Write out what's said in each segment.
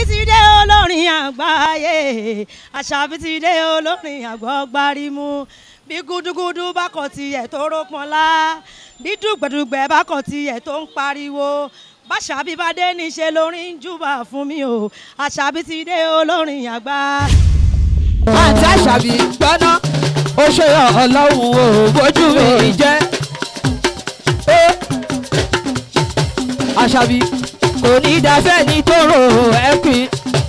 ti dé olórin àgbáyé àṣàbí ti dé olórin àgbọ̀gbárímù bí gúdúgúdú bá kọ̀ tiẹ̀ tó rópọnlá bí dùgbẹ̀dùgbẹ̀ bá kọ̀ tiẹ̀ tó ń pariwo báṣàbí bá dé níṣẹ́ lórin ń júbà fún mi o àṣàbí ti dé olórin àgbá. àǹtí àṣàbí gbọ́ná ó ṣe ọlọ́run ò bójú mi jẹ́. Ó, àṣàbí kò ní dáfẹ́ ní tóró ẹ̀pin.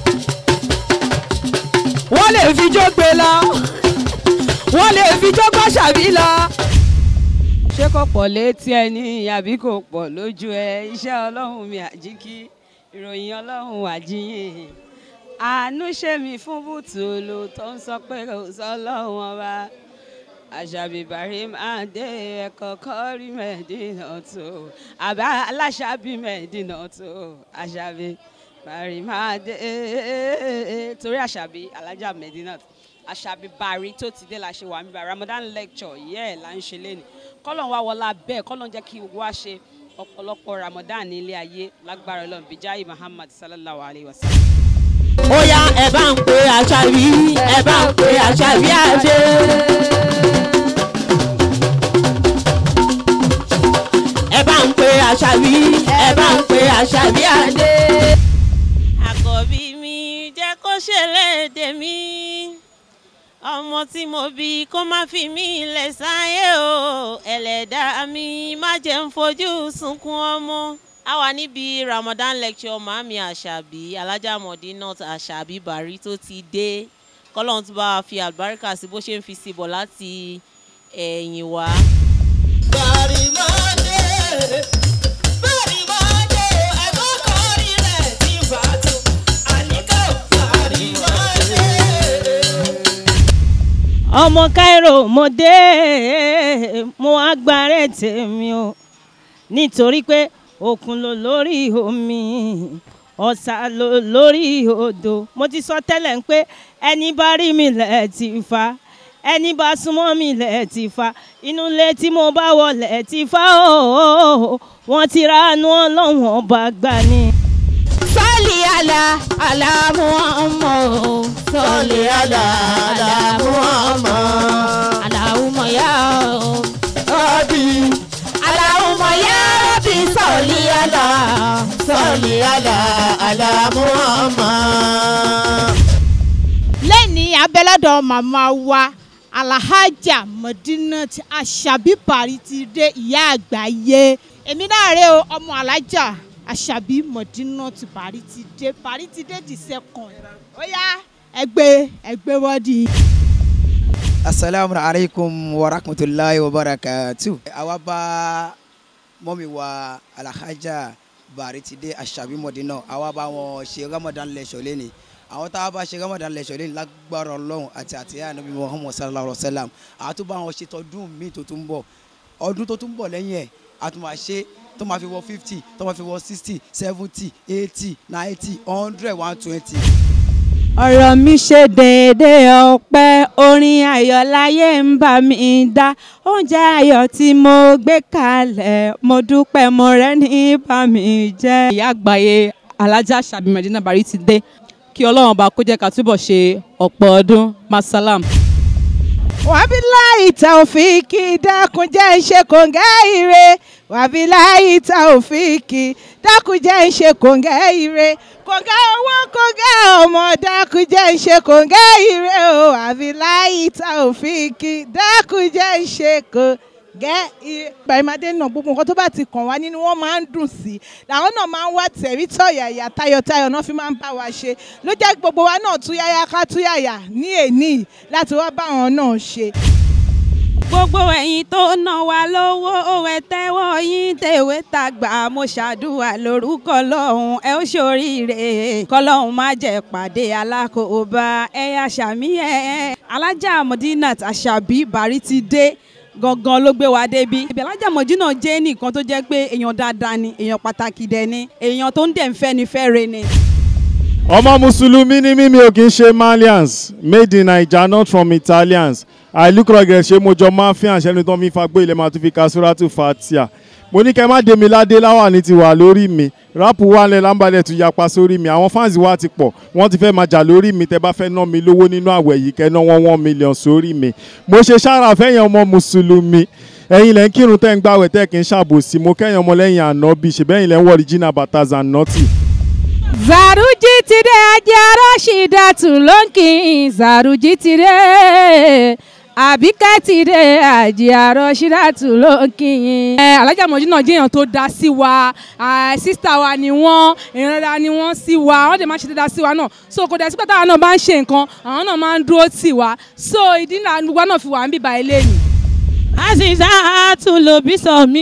wọ́n lè fi jó gbé lọ wọ́n lè fi jó gbọ́ ṣàbí lọ. ṣé kò pọ̀ létí ẹ ní àbí kò pọ̀ lójú ẹ iṣẹ́ ọlọ́run mi àjíkí ìròyìn ọlọ́run àjíyìn àánú ṣe mí fún bùtùlù tó ń sọ pé kò sọ ọlọ́run ọba àṣàbí bàrí máa dé ẹ̀kọ́ kọ́rí mẹ́ẹ̀dínà tó àbá aláṣàbí mẹ́ẹ̀dínà tó àṣàbí bàrí máa dé torí àṣàbí alájà mẹ́ẹ̀dínà tó àṣàbí bàrí tó ti dé la ṣe wà níbà Ramadan lecture yẹ́ ẹ̀ là ń ṣe lẹ́nu kọ́lọ́n wá wọlá bẹ́ẹ̀ kọ́lọ́n jẹ́ kí gbogbo wa ṣe ọ̀pọ̀lọpọ̀ Ramadan ní ilé ayé lágbára Ọlọ́run bíjáì Muhammad sallallahu alayhi wa sallam. ó yá ẹ bá ń pe àṣàbí ẹ bá ń pe àṣàbí àdé. ẹ bá ń pe àṣàbí ẹ bá ń pe àṣàbí àdé. àkọ́bí mi jẹ́ kó ṣẹlẹ̀ mi ọmọ tí mo bí kó má fi mí lẹ̀ sáyé o ẹlẹ́dàá mi má jẹ́ ń fojú sunkún ọmọ. a wà níbi Ramadan lecture màmí àṣàbí alájà Mọ̀dínát àṣàbí bàrí tó ti dé kọ́lọ́n tó bá wa fi àlùbáríkà sí bó ṣe ń fi sí bọ̀ láti ẹ̀yìn wá. ọmọ Cairo mo dé mo wá gbàrẹ́ tèmi o nítorí pé òkun ló lórí omi ọ̀sà ló lórí odò mo ti sọ tẹ́lẹ̀ ń pé ẹni bá rí mi lẹ̀ ti fa ẹni bá súnmọ́ mi lẹ̀ ti fa inú ilé tí mo bá wọlé ti fa ooo wọ́n ti ránú ọlọ́run ọba gbà ni. sọ́ọ̀lì àlà àlà Muhammad sọ́ọ̀lì àlà àlà Muhammad Allahumma ya Rabbi Allahumma ya Rabbi sọ́ọ̀lì àlà sọ́ọ̀lì àlà àlà Muhammad. lẹ́ni abẹ́lẹ́dọ̀ màmá wa alahajà Mọ̀dínát àṣàbí bàrí ti dé ìyá àgbáyé èmi náà rè o ọmọ alájà àṣàbí Mọ̀dínát bàrí ti dé bàrí ti dé the second ó yá ẹgbẹ́ ẹgbẹ́ wọ́ọ̀dì. asalaamu alaykum wa rahmatulahi wa barakatu. àwa bá mọ́mi wa alhaja bari ti dé aṣàbí mọ̀dínà àwa bá wọn ṣe ramadan lẹ́sọ̀ lẹ́ni àwọn tá a bá ṣe ramadan lẹ́sọ̀ lẹ́ni lágbára ọlọ́run àti àtìyá anabi muhammad sallallahu alayhi wa sallam àwọn tó bá wọn ṣe tọdún míì tó tún bọ̀ ọdún tó tún bọ̀ lẹ́yìn ẹ̀ a tún máa ṣe tó máa fi wọ fifty tó máa fi wọ sixty seventy eighty ninety hundred one twenty ọ̀rọ̀ mi ṣe déédéé ọpẹ́ orin ayọ̀ láyé ń bá mi dá oúnjẹ ayọ̀ tí mo gbé kalẹ̀ mo dúpẹ́ mo rẹ́ ní bá mi jẹ́. ìyá àgbáyé alájà Àṣàbí Mọ̀dínà Bàrí ti dé kí ọlọ́run ọba kó jẹ́ ká túbọ̀ ṣe ọ̀pọ̀ ọdún masalam. wàbíláì tàòfíìkì dákun jẹ́ ń ṣe kòǹgẹ́ ire wàbíláì tàòfíìkì dákun jẹ́ ń ṣe kòǹgẹ́ ire kòǹgẹ́ owó kòǹgẹ́ ọmọ dákun jẹ́ ń ṣe kòǹgẹ́ ire o wàbíláì tàòfíìkì dákun jẹ́ ń ṣe kòǹgẹ́ ire. bàrìmàdé náà gbogbo nǹkan tó bá ti kàn wá nínú wọn máa ń dùn sí i làwọn náà máa ń wá tẹ̀rí tọ̀yàyà tayọ̀tayọ̀ náà fi máa ń bá wa ṣe ló jẹ́ gbogbo wa náà túyáyá ká túyàyà ní èní láti wá bá àwọn náà ṣe. gbogbo ẹ̀yin tó ná wa lówó òwe tẹ́wọ́ yín tèwé tàgbà mo ṣàdúrà lórúkọ lọ́hùn ẹ ó ṣoríire kọ́lọ́hún má jẹ́ pàdé alákòóbá ẹ̀yà sàmí ẹ̀ alájà Mọ̀dínát Àṣàbí Bàrí ti dé gangan ló gbé wa débi ibi alájà Mọ̀dínà jẹ́ nìkan tó jẹ́ pé èèyàn dáadáa ni èèyàn pàtàkì dẹ̀ ni èèyàn tó ń dẹ̀ ń fẹ́ ni fẹ́ re ni. ọmọ mùsùlùmí ni mímí ò kì í ṣe malians made in naija not from italians àìlúkọ̀rọ̀ gẹ̀ ṣe mojọ máa fi àṣẹ ní tó ń fi fagbé ilẹ̀ máa tún fi ka suratu fatia mo ní kẹ́ má dé mi ládé láwà ní ti wà lórí mi ráàpù wà lẹ̀ lámbàlẹ̀ tún yapa sórí mi àwọn fans wa ti pọ̀ wọ́n ti fẹ́ máa jà lórí mi tẹ́ bá fẹ́ ná mi lówó nínú àwẹ̀ yìí kẹ́ ná wọ́n one million sórí mi mo ṣe sára fẹ́yàn ọmọ mùsùlùmí ẹ̀yin lẹ́ ń kírun tẹ́ ń gbàwẹ̀ tẹ́ kì í ṣàbòsí mo kẹ́yìn ọmọ lẹ́yìn ànábì ṣèbẹ́yìn lẹ́ ń wọ original bàtà zanoti. Zaruji ti dé ajé Rashidatu ló ń kí n Zaruji ti dé Àbíkẹ́ ti dé ajé Rashidatu ló ń kí n. ẹ alájà mọ̀jú náà jẹ́ èèyàn tó dá sí wa sísítà wa ni wọ́n èèyàn dáadáa ni wọ́n sí wa wọ́n dẹ̀ máa ń ṣe dáadáa sí wa náà so kò dẹ̀ sí pátá àwọn náà bá ń ṣe nǹkan àwọn náà máa ń dúró tì wá so ìdí náà gbogbo náà fi wà ń bíbá ilé ni. Aziza tún lo bí sọ mí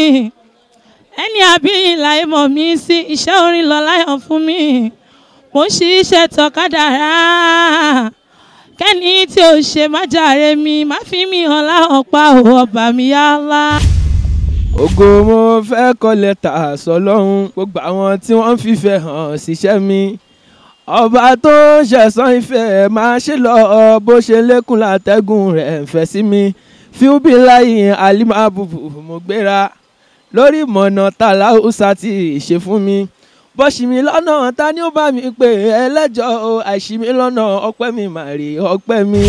ẹni àbí ìlà ìmọ̀ mi sí iṣẹ́ orin lọ láyọ̀ fún mi mo ń ṣiṣẹ́ tọ́kadà rà kẹ́ni tí ò ṣe má jàre mi má fi mi hàn láwọn pa ò ọba mi yá ńlá. ògo mo fẹ́ kọ lẹ́tà sọlọ́run gbogbo àwọn tí wọ́n fìfẹ́ hàn síṣẹ́ mi ọba tó ń ṣẹ̀san ìfẹ́ máa ṣe lọ bó ṣe lékún látẹ́gùn rẹ̀ ń fẹ́ sí mi fíúbí láyé alimabubu mo gbéra lórí ìmọ̀nà tààlà ọ̀sà tí ṣe fún mi bọ́sì mi lọ́nà ta ni ó bá mi pè ẹlẹ́jọ́ o àìsí mi lọ́nà ọpẹ́ mi màrí ọpẹ́ mi.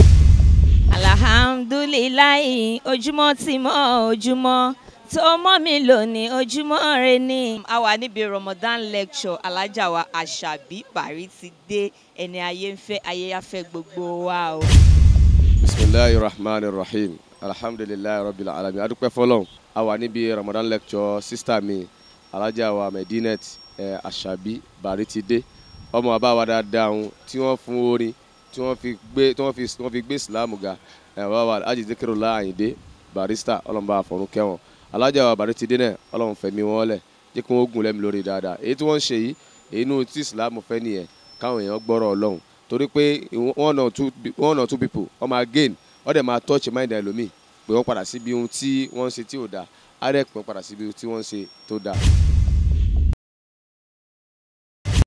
alhamdulilayi ojúmọ́ ti mọ́ ojúmọ́ tó mọ́ mi lónìí ojúmọ́ rẹ ni. a wà níbi Ramadan lecture alájà wa àṣàbí bàrí ti dé ẹni ayé ń fẹ́ ayé afẹ́ gbogbo wa o. bisimilahi rahman rahim alhamdulilayi rabbil alamin adúpẹ́ fọ́lọ́run a wà níbi Ramadan lecture sista mi alájà wa medinet ẹ àṣàbí bàrí ti dé ọmọ bàbá wa dáadáa ọ̀hún tí wọ́n fún orin tí wọ́n fi gbé tí wọ́n fi tí wọ́n fi gbé ìsìlámù ga ẹ bàbá wa ajì zikiru láàyìndé barista ọlọ́mọba àfọ̀rún kẹwọn alájà wa bàrí ti dé náà ọlọ́run fẹ̀mí wọn lẹ̀ jẹ́ kí wọ́n gùn lẹ́mi lórí dáadáa èyí tí wọ́n ń ṣe yìí èyí inú tí ìsìlámù fẹ́ nìyẹn káwọn èèyàn gbọ́rọ̀ ọlọ́run torí pé one or two one or two people wọ́n máa gain wọ́n dẹ̀ máa touch mind ẹlòmíì pé wọ́n padà síbi ohun tí wọ́n ń ṣe tí ò dáa á dẹ̀ pé wọ́n padà síbi ohun tí wọ́n ń ṣe tó dáa